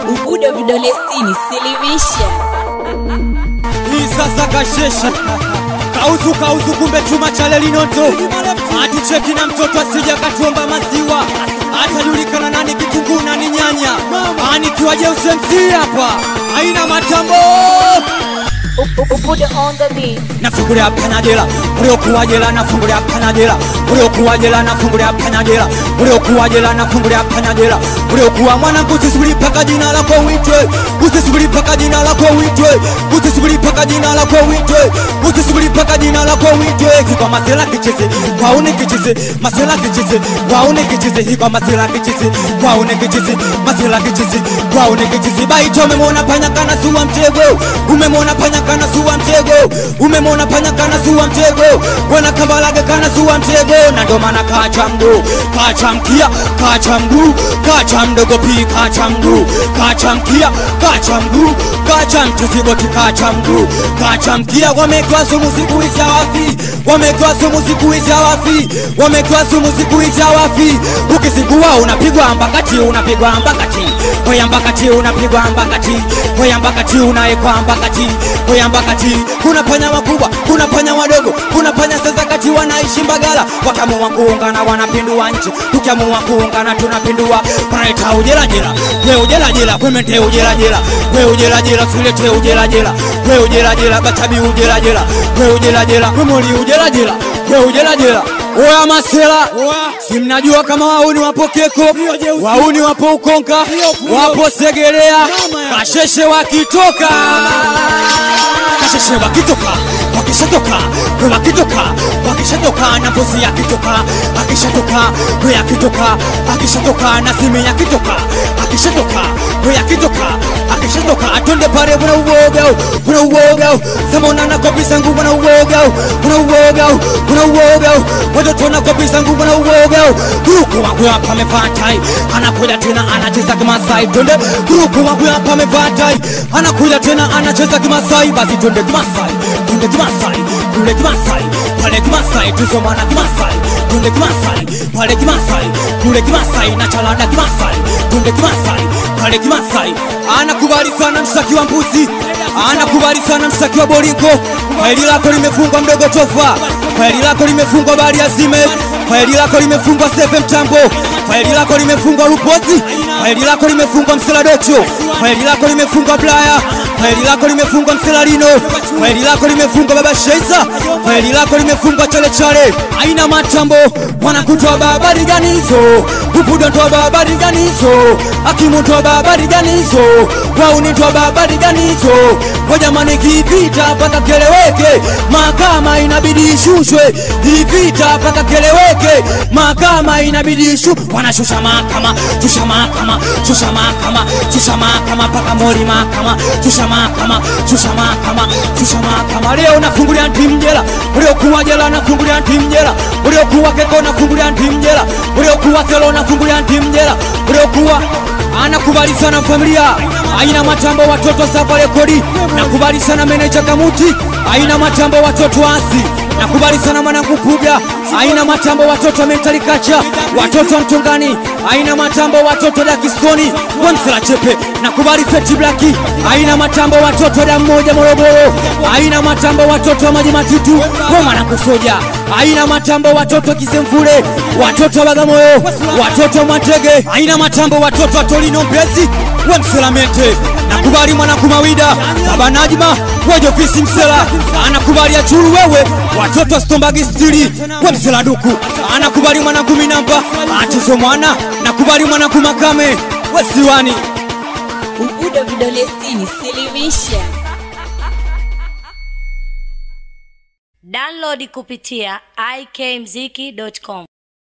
Ubudo vidole sitini, silimisha. Hii sasa kashesha kauzu kauzu, kumbe chuma cha lelinoto aticheki na mtoto asija katuomba maziwa atajulikana nani kitunguu nani nyanya anikiwa jeusi MC hapa aina matambo Ubudo on the beat. nafungulia panyajela uliokuwa jela nafungulia panyajela uliokuwa jela nafungulia panyajela uliokuwa jela nafungulia panyajela uliokuwa mwanangu usisubiri mpaka jina lako uitwe usisubiri mpaka jina lako uitwe usisubiri mpaka jina lako uitwe usisubiri mpaka jina lako uitwe hikwa masela kicheze waone kicheze masela kicheze waone kicheze hikwa masela kicheze waone kicheze masela kicheze waone kicheze baito umemwona panya kana suwa mtego umemwona panya kana suwa mtego umemwona panya kana suwa mtego wana kambalage kana suwa mtego na ndo maana kacha mguu kacha mkia kacha mguu kacha mdogo pi kacha mguu kacha mkia kacha mguu kacha mtuzigoti kacha mguu kacha mkia wametoa sumu siku hizi hawafi wametoa sumu siku hizi hawafi wametoa sumu siku hizi hawafi ukizingua unapigwa mbakati unapigwa mbakati hoya mbakati unapigwa mbakati hoya mbakati unaekwa mbakati hoya mbakati kuna panya wakubwa kuna panya wadogo kuna panya sasa kati wanaishi mbagala wakiamua kuungana wanapindua nchi tukiamua kuungana tunapindua wanaita ujelajela we ujelajela kwemente ujelajela we ujelajela silete ujelajela we ujelajela batabi ujelajela we ujelajela wemoli ujelajela we ujelajela oya masela si mnajua kama wauni wapo keko wauni wapo ukonka wapo segelea kasheshe wakitoka kasheshe wakitoka wakishatoka we wakitoka wakishatoka na mbuzi yakitoka akishatoka we yakitoka akishatoka na simi yakitoka akishatoka we yakitoka akishatoka atonde pale bwana uoga bwana uoga sema na kabisa nguvu bwana uoga bwana uoga bwana uoga watoto na kabisa nguvu bwana uoga grupu wangu hapa amevaa tai anakuja tena anacheza kimasai twende grupu wangu hapa amevaa tai anakuja tena anacheza kimasai basi twende kimasai twende kimasai kule kimasai pale kimasai tuzomana kimasai twende kimasai pale kimasai kule kimasai na chalada kimasai twende kimasai pale kimasai anakubali sana mshtaki wa mbuzi anakubali sana mshtaki wa bolingo faili lako limefungwa mdogo tofa faili lako limefungwa bari azime faili lako limefungwa sefe mtambo faili lako limefungwa lupozi faili lako limefungwa mseladocho faili lako limefungwa blaya faili lako limefungwa mselalino faili lako limefungwa baba sheiza faili lako limefungwa chale chale aina matambo wanakutoa babari gani hizo upudo ntoa babari gani hizo akimu ntoa babari gani hizo wauni ntoa babari gani hizo wajamani kivita mpaka keleweke mahakama inabidi ishushwe ivita mpaka keleweke mahakama inabidi ishu wanashusha mahakama shusha mahakama shusha mahakama shusha mahakama mpaka mori mahakama shusha mahakama shusha mahakama shusha mahakama leo nafungulia timu jela uliokuwa jela nafungulia timu jela uliokuwa keko nafungulia timu jela uliokuwa selo nafungulia timu jela uliokuwa anakubali sana familia aina matambo watoto sava rekodi nakubali sana meneja kamuti aina matambo watoto asi nakubali sana mwanangu puga aina matambo watoto mentali kacha watoto mtongani aina matambo watoto dakistoni wamsela chepe nakubali feti blaki aina matambo watoto da mmoja morogoro aina matambo watoto wa maji matitu kwa mwanangu soja aina matambo watoto kisemfule watoto bagamoyo watoto matege aina matambo watoto atolino mbezi wamselamente nakubali mwanangu mawida baba najma wejofisi msela anakubali achulu wewe watoto stombagi stili wemseladuku anakubali mwanangu minamba atizo mwana nakubali mwanangu makame wesiwani Ubudo vidole sitini, silimisha. Download kupitia ikmziki.com.